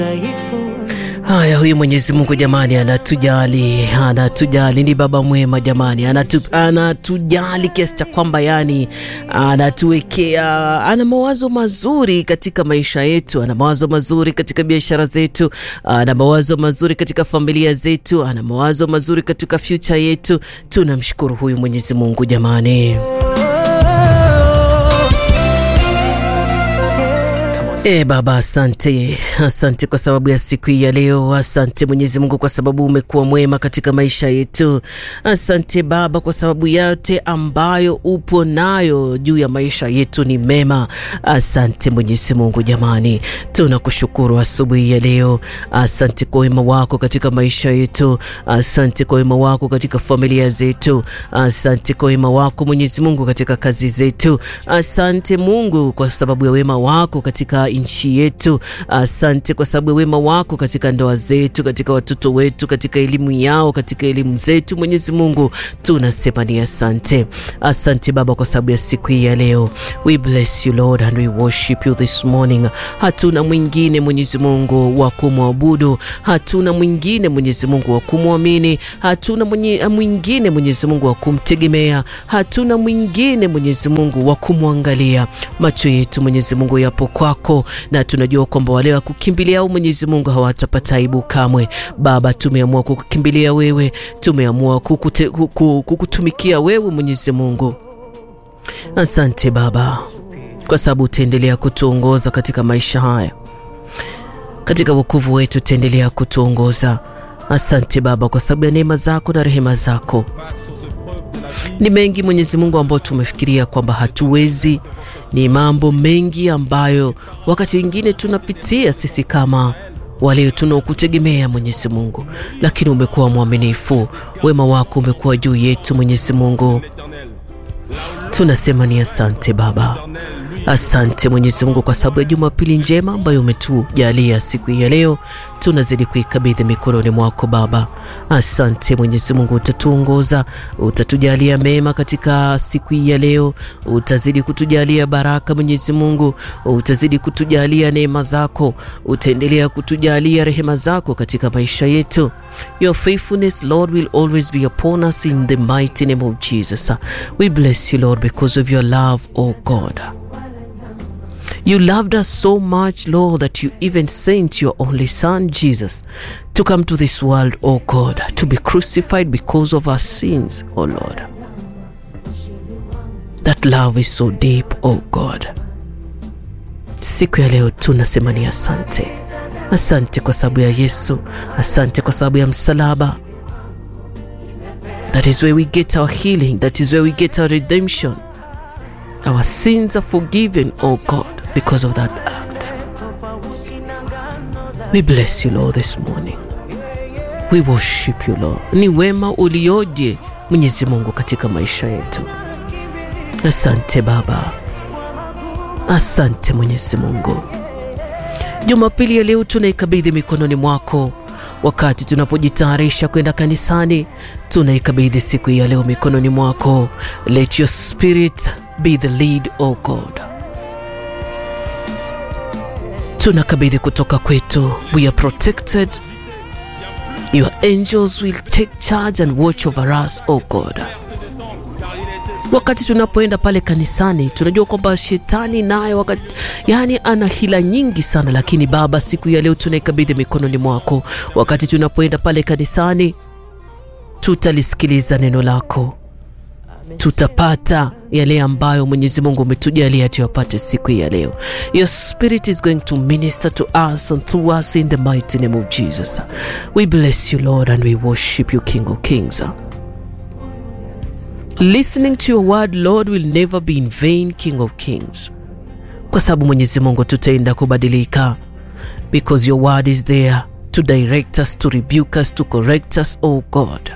Haya, huyu Mwenyezi Mungu jamani, anatujali anatujali, ni baba mwema jamani, anatu, anatujali kiasi cha kwamba yani anatuwekea, ana mawazo mazuri katika maisha yetu, ana mawazo mazuri katika biashara zetu, ana mawazo mazuri katika familia zetu, ana mawazo mazuri katika future yetu. Tunamshukuru huyu Mwenyezi Mungu jamani. E Baba, asante, asante kwa sababu ya siku hii ya leo. Asante Mwenyezi Mungu kwa sababu umekuwa mwema katika maisha yetu. Asante Baba kwa sababu yote ambayo upo nayo juu ya maisha yetu ni mema. Asante Mwenyezi Mungu jamani, tunakushukuru asubuhi ya leo. Asante kwa wema wako katika maisha yetu. Asante kwa wema wako katika familia zetu. Asante kwa wema wako Mwenyezi Mungu katika kazi zetu. Asante Mungu kwa sababu ya wema wako katika nchi yetu. Asante kwa sababu ya wema wako katika ndoa zetu, katika watoto wetu, katika elimu yao, katika elimu zetu. Mwenyezi Mungu tunasema ni asante. Asante Baba kwa sababu ya siku hii ya leo. We bless you Lord and we worship you this morning. Hatuna mwingine Mwenyezi Mungu wa kumwabudu, hatuna mwingine Mwenyezi Mungu wa kumwamini, hatuna mwingine Mwenyezi Mungu wa kumtegemea, hatuna mwingine Mwenyezi Mungu wa kumwangalia. Macho yetu Mwenyezi Mungu yapo kwako na tunajua kwamba wale wa kukimbilia au Mwenyezi Mungu hawatapata aibu kamwe. Baba, tumeamua kukukimbilia wewe, tumeamua kukute, kuku, kukutumikia wewe Mwenyezi Mungu. Asante Baba kwa sababu utaendelea kutuongoza katika maisha haya, katika wokovu wetu utaendelea kutuongoza. Asante Baba kwa sababu ya neema zako na rehema zako. Ni mengi Mwenyezi Mungu ambayo tumefikiria kwamba hatuwezi. Ni mambo mengi ambayo wakati wengine tunapitia sisi kama wale tunaokutegemea Mwenyezi Mungu, lakini umekuwa mwaminifu. Wema wako umekuwa juu yetu Mwenyezi Mungu, tunasema ni asante Baba. Asante Mwenyezi Mungu kwa sababu ya Jumapili njema ambayo umetujalia siku hii ya leo, tunazidi kuikabidhi mikononi mwako Baba. Asante Mwenyezi Mungu, utatuongoza, utatujalia mema katika siku hii ya leo, utazidi kutujalia baraka Mwenyezi Mungu, utazidi kutujalia neema zako, utaendelea kutujalia rehema zako katika maisha yetu. Your faithfulness Lord will always be upon us in the mighty name of Jesus. We bless you Lord because of your love, oh God. You loved us so much, Lord, that you even sent your only Son, Jesus, to come to this world, oh God, to be crucified because of our sins, oh Lord. That love is so deep, oh God. Siku ya leo tunasema ni asante. Asante kwa sababu ya Yesu. Asante kwa sababu ya msalaba. That is where we get our healing. That is where we get our redemption. Our sins are forgiven, oh God, because of that act. We bless you, Lord, this morning. We worship you, Lord. Ni wema ulioje Mwenyezi Mungu katika maisha yetu. Asante Baba, asante Mwenyezi Mungu. Jumapili ya leo tunaikabidhi mikononi mwako. Wakati tunapojitayarisha kwenda kanisani, tunaikabidhi siku hii ya leo mikononi mwako. Let your spirit be the lead, oh God. Tunakabidhi kutoka kwetu. We are protected. Your angels will take charge and watch over us, oh God. Wakati tunapoenda pale kanisani, tunajua kwamba shetani naye wakati yani ana hila nyingi sana, lakini Baba, siku ya leo tunaikabidhi mikononi mwako. Wakati tunapoenda pale kanisani, tutalisikiliza neno lako tutapata yale ambayo Mwenyezi Mungu umetujalia tuyapate siku ya leo. Your spirit is going to minister to us and through us in the mighty name of Jesus. We bless you Lord and we worship you King of Kings. Listening to your word Lord will never be in vain King of Kings, kwa sababu Mwenyezi Mungu tutaenda kubadilika, because your word is there to direct us, to rebuke us, to correct us, oh God.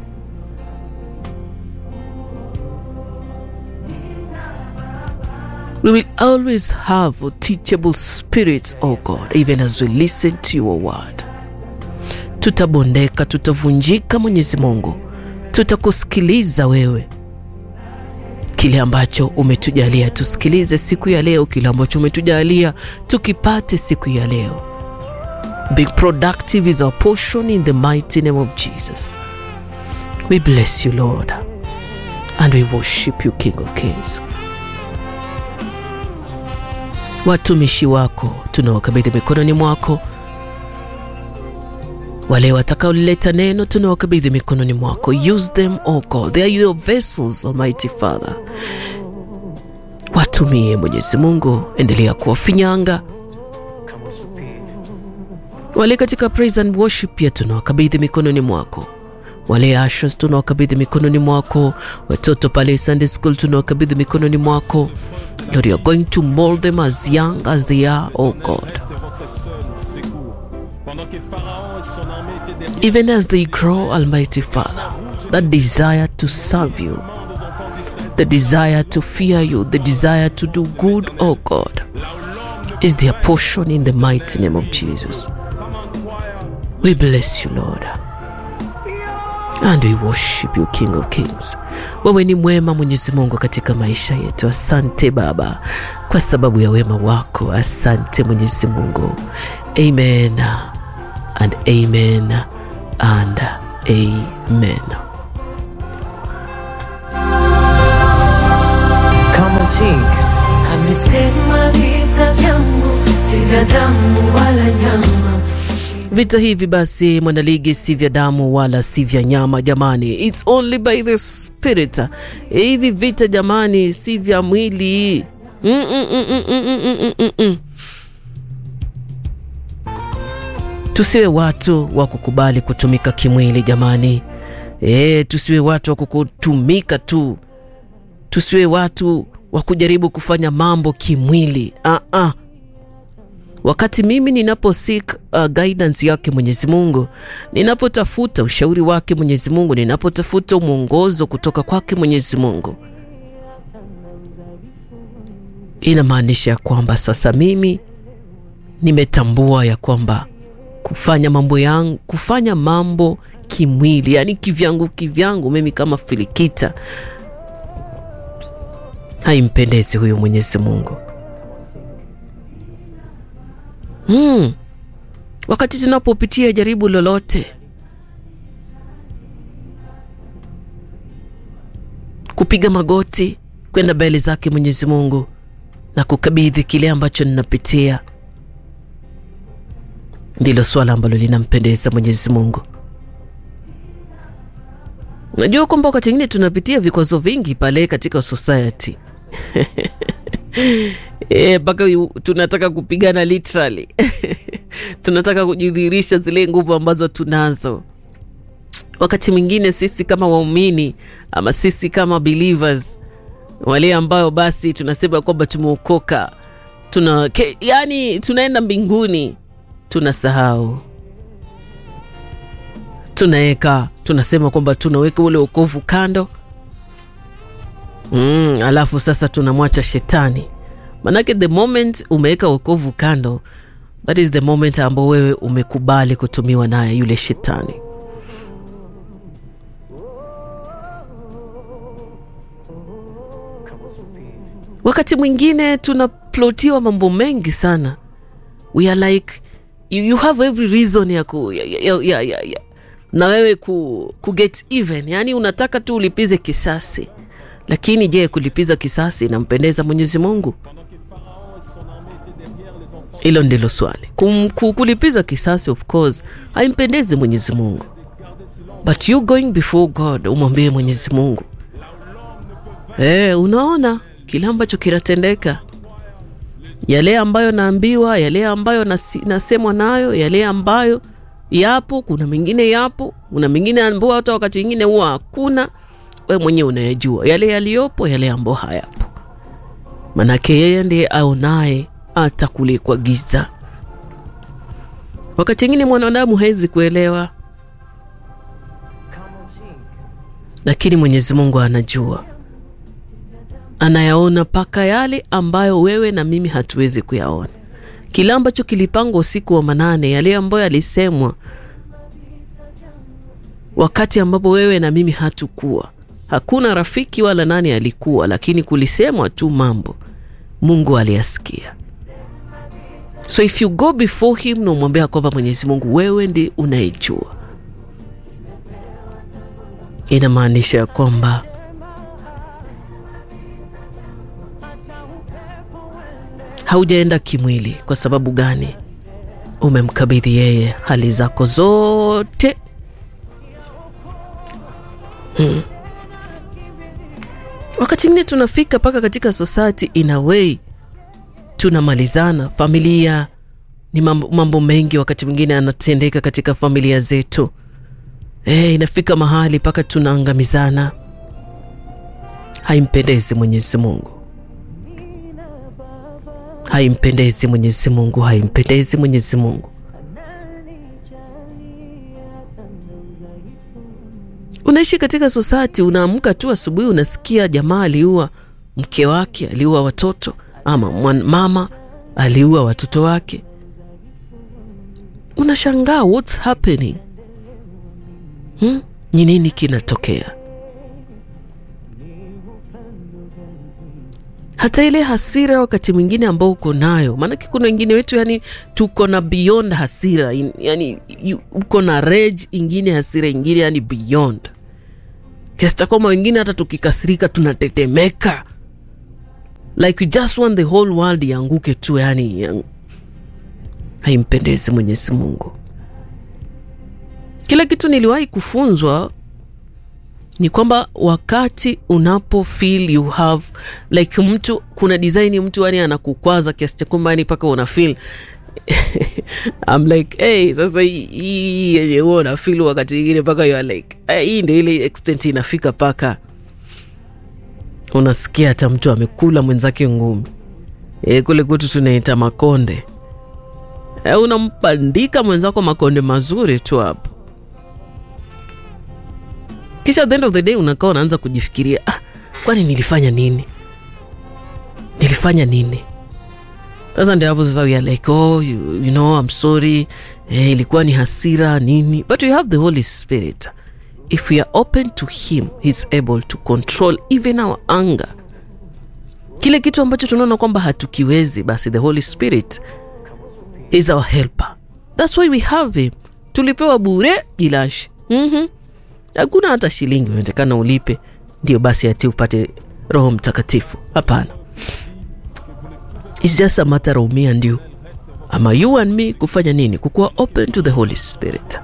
We will always have teachable spirits, oh God, even as we listen to your word. Tutabondeka, tutavunjika Mwenyezi Mungu, tutakusikiliza wewe, kile ambacho umetujalia tusikilize siku ya leo, kile ambacho umetujalia tukipate siku ya leo. Being productive is our portion in the mighty name of Jesus. We bless you, Lord, and we worship you, King of Kings. Watumishi wako tunawakabidhi mikononi mwako, wale watakaoleta neno tunawakabidhi mikononi mwako. Use them, oh God, they are your vessels, Almighty Father. Watumie Mwenyezi Mungu, endelea kuwafinyanga wale katika praise and worship pia tunawakabidhi mikononi mwako. Wale ushers tunawakabidhi mikononi mwako. Watoto pale Sunday school tunawakabidhi mikononi mwako. Lord, you are going to mold them as young as they are, oh God. Even as they grow, Almighty Father, that desire to serve you, the desire to fear you, the desire to do good, oh God, is their portion in the mighty name of Jesus. We bless you, Lord. And we worship you, King of Kings. Wewe ni mwema Mwenyezi Mungu katika maisha yetu. Asante Baba kwa sababu ya wema wako. Asante Mwenyezi Mungu. Amen and amen and amen. Come on, Chink. Amesema vita vyangu si vya damu wala nyama. Vita hivi basi, mwanaligi, si vya damu wala si vya nyama jamani, it's only by the spirit. Hivi vita jamani, si vya mwili. Mm, mm, mm, mm, mm, mm, mm, mm, mm. Tusiwe watu wa kukubali kutumika kimwili jamani. E, tusiwe watu wa kukutumika tu, tusiwe watu wa kujaribu kufanya mambo kimwili. ah -ah. Wakati mimi ninapo seek uh, guidance yake Mwenyezi Mungu, ninapotafuta ushauri wake Mwenyezi Mungu, ninapotafuta mwongozo kutoka kwake Mwenyezi Mungu, inamaanisha ya kwamba sasa mimi nimetambua ya kwamba kufanya mambo yangu, kufanya mambo kimwili, yani kivyangu kivyangu, mimi kama Filikita, haimpendezi huyu Mwenyezi Mungu. Hmm. Wakati tunapopitia jaribu lolote, kupiga magoti kwenda mbele zake Mwenyezi Mungu na kukabidhi kile ambacho ninapitia, ndilo swala ambalo linampendeza Mwenyezi Mungu. Najua kwamba wakati mwingine tunapitia vikwazo vingi pale katika society mpaka e, tunataka kupigana literally tunataka kujidhihirisha zile nguvu ambazo tunazo. Wakati mwingine sisi kama waumini ama sisi kama believers wale ambao basi tunasema kwamba tumeokoka tuna, ke, yani tunaenda mbinguni, tunasahau tunaweka tunasema kwamba tunaweka ule wokovu kando mm, alafu sasa tunamwacha shetani Manake the moment umeweka wokovu kando, that is the moment ambao wewe umekubali kutumiwa naye yule shetani. Wakati mwingine tunaplotiwa mambo mengi sana, we are like you, you have every reason ya, ku, ya, ya, ya, ya, ya. na wewe ku, ku get even, yani unataka tu ulipize kisasi, lakini je, kulipiza kisasi inampendeza Mwenyezi Mungu? Hilo ndilo swali. Kum, kulipiza kisasi of course haimpendezi Mwenyezi Mungu, but you going before God umwambie Mwenyezi Mungu eh, unaona kile ambacho kinatendeka, yale ambayo naambiwa, yale ambayo nasi, nasemwa nayo, yale ambayo yapo, kuna mengine yapo, kuna mengine ambayo hata wakati mwingine huwa hakuna. We mwenyewe unayejua yale yaliyopo, yale ambayo hayapo, manake yeye ndiye aonaye hata kule kwa giza. Wakati mwingine mwanadamu hawezi kuelewa, lakini Mwenyezi Mungu anajua, anayaona mpaka yale ambayo wewe na mimi hatuwezi kuyaona. Kile ambacho kilipangwa usiku wa manane, yale ambayo yalisemwa wakati ambapo wewe na mimi hatukuwa, hakuna rafiki wala nani alikuwa, lakini kulisemwa tu mambo, Mungu aliyasikia So if you go before him na umwambia kwamba Mwenyezi Mungu, wewe ndi unayejua, inamaanisha ya kwamba haujaenda kimwili. Kwa sababu gani? Umemkabidhi yeye hali zako zote. Hmm. Wakati mwingine tunafika mpaka katika society in a way tunamalizana. Familia ni mambo, mambo mengi wakati mwingine anatendeka katika familia zetu. Eh, inafika mahali mpaka tunaangamizana. Haimpendezi Mwenyezi Mungu, haimpendezi Mwenyezi Mungu, haimpendezi Mwenyezi Mungu. Unaishi katika society, unaamka tu asubuhi unasikia jamaa aliua mke wake, aliua watoto, ama mwan, mama aliua watoto wake. Unashangaa what's happening? Hmm? Ni nini kinatokea? Hata ile hasira wakati mwingine ambao uko nayo, maanake kuna wengine wetu yani tuko na beyond hasira, in- yani you- uko na rage ingine, hasira ingine, yani beyond kiasi cha kwamba wengine hata tukikasirika tunatetemeka, like we just want the whole world ianguke tu, yani yang... haimpendezi Mwenyezi Mungu. Kila kitu niliwahi kufunzwa ni kwamba wakati unapo feel you have like mtu kuna design mtu yani anakukwaza kiasi cha kwamba yani mpaka una feel I'm like hey, sasa hii- hii yenye huwa una feel wakati ingine mpaka you are like eh, hii ndio ile extent inafika mpaka unasikia hata mtu amekula mwenzake ngumi. E, kule kwetu tunaita makonde. E, unampandika mwenzako makonde mazuri tu hapo kisha at the end of the day unakaa unaanza kujifikiria ah, kwani nilifanya nini nilifanya nini sasa ndio hapo sasa we are like oh you, you know I'm sorry eh, ilikuwa ni hasira nini but we have the Holy Spirit if we are open to him he's able to control even our anger kile kitu ambacho tunaona kwamba hatukiwezi basi the Holy Spirit is our helper that's why we have him tulipewa bure jilashi mm-hmm hakuna hata shilingi unatakana ulipe ndio basi ati upate roho mtakatifu hapana It's just a matter of me and you ama you and me kufanya nini kukuwa open to the holy spirit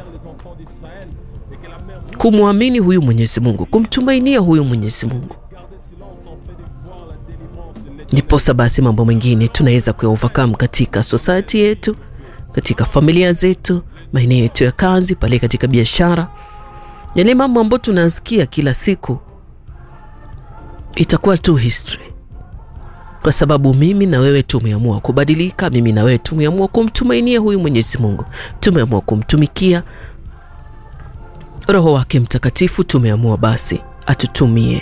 kumwamini huyu mwenyezi mungu kumtumainia huyu mwenyezi mungu ndiposa basi mambo mengine tunaweza kuyaovercome katika society yetu katika familia zetu maeneo yetu ya kazi pale katika biashara yale mambo ambayo tunasikia kila siku itakuwa tu history kwa sababu mimi na wewe tumeamua kubadilika mimi na wewe tumeamua kumtumainia huyu mwenyezi mungu tumeamua kumtumikia roho wake mtakatifu tumeamua basi atutumie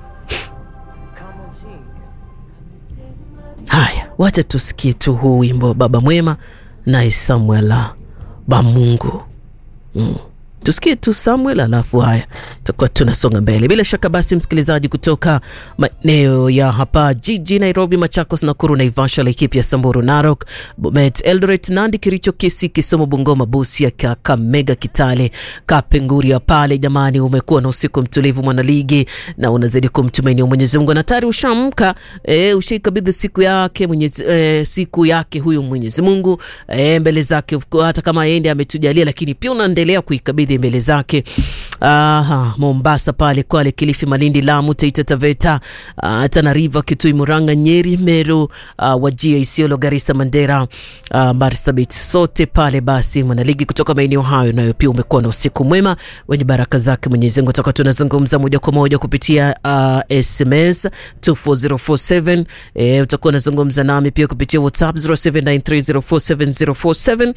haya wacha tusikie tu huu wimbo wa baba mwema naye samuela bamungu mm. tusikie tu samuel alafu haya tutakuwa tunasonga mbele bila shaka basi msikilizaji kutoka maeneo ya hapa jiji nairobi machakos nakuru naivasha laikipia samburu narok bomet eldoret nandi kiricho kisi kisomo bungoma busia kakamega kitale kapenguria pale jamani umekuwa na usiku mtulivu mwanaligi na unazidi kumtumainia mwenyezi mungu na tayari ushamka e, ushaikabidhi siku yake mwenyezi, e, siku yake huyu mwenyezi mungu e, mbele zake hata kama yende ametujalia lakini pia unaendelea kuikabidhi mbele zake Aha, Mombasa pale Kwale, Kilifi, Malindi, Lamu, Taita Taveta, uh, Tana River, Kitui, Murang'a, Nyeri, Meru, uh, Wajia, Isiolo, Garissa, Mandera, uh, Marsabit, sote pale basi mwanaligi kutoka maeneo hayo, nayo pia umekuwa na usiku mwema wenye baraka zake Mwenyezi Mungu. Toka tunazungumza moja kwa moja kupitia uh, SMS 24047 eh, utakuwa unazungumza nami pia kupitia WhatsApp 0793047047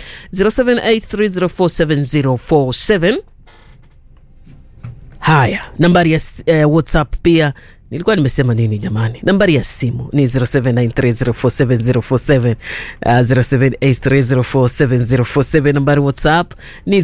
0783047047 Haya, nambari ya uh, WhatsApp pia nilikuwa nimesema nini jamani? Nambari ya simu ni 0793047047 uh, 0783047047. Nambari WhatsApp ni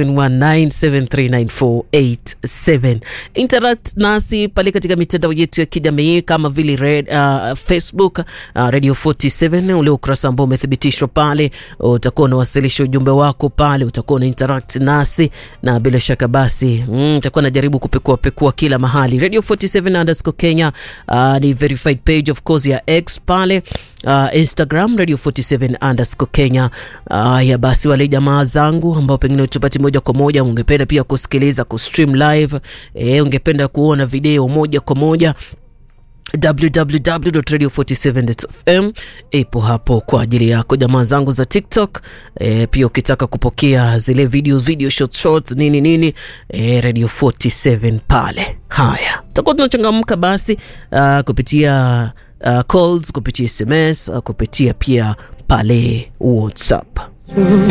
0719739487. Interact nasi pale katika mitandao yetu ya kijamii kama vile red, uh, Facebook uh, Radio 47 ule ukurasa ambao umethibitishwa pale, utakuwa unawasilisha ujumbe wako pale, utakuwa una interact nasi na bila shaka basi nitakuwa mm, najaribu kupekua pekua kila mahali. Radio 47 underscore Kenya uh, ni verified page of course ya X pale uh, Instagram Radio 47 underscore Kenya. Uh, ya basi wale jamaa zangu ambao pengine utupati moja kwa moja, ungependa pia kusikiliza kustream live eh, ungependa kuona video moja kwa moja www.radio47.fm ipo hapo kwa ajili yako jamaa zangu za TikTok. E, pia ukitaka kupokea zile video video short short nini nini e, Radio 47 pale. Haya, tutakuwa tunachangamka basi uh, kupitia uh, calls kupitia SMS uh, kupitia pia pale WhatsApp.